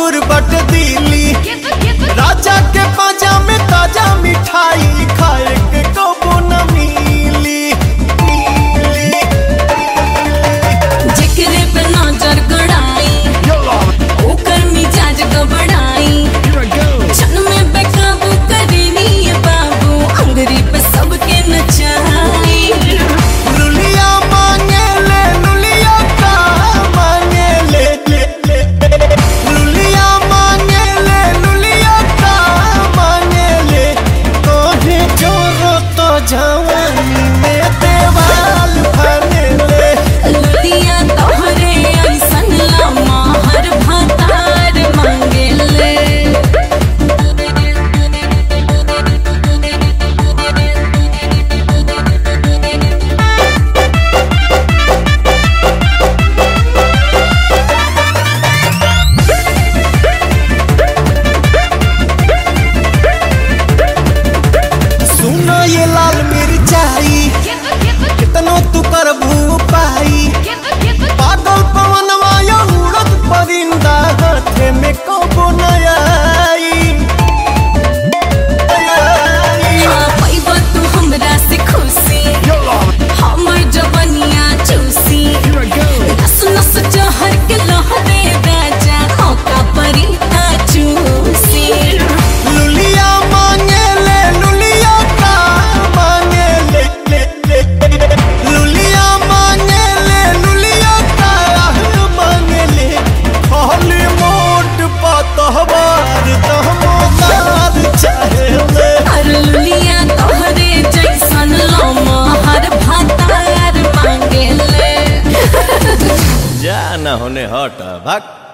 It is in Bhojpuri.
गोरखपुर बट दिल्ली राजा के पाजा में ताजा मिठाई खाए के कबो न मिली मिली। जिक्रे पे नजर गड़ाई ओकर मिजाज गबड़ाई क्षण में बेकाबू करेनी ये बाबू अंगरी पे सबके नचाई लुलिया मांगे ले लुलिया का मांगे ले ले ले ले। लुलिया मांगे ले लुलिया का मांगे ले तोहे जोरो तो जवानी में देवाल भागे ले लुलिया तोहरे ऐसन लामा हर भातार मांगेले सुनो ये लाल मिर्चाई कितनो तू कर पाई पागल पवन वायो उड़द परिंदा हाथे में कबो नया हाँ पैबा तू हमरा से खुशी हमर जवनिया चूसी नस नस जहर के लहरे राजा मौका परी ता चूसी लुलिया मांगे ले लुलिया का मांगे ले ले ले ले। लुलिया मांगे ले लुलिया का मांगे ले खाली मोट पतहबार तहमदार चाहे ले हर लुलिया तोहरे जैसन लमा हर भातार मांगेले जा न होने हट भाग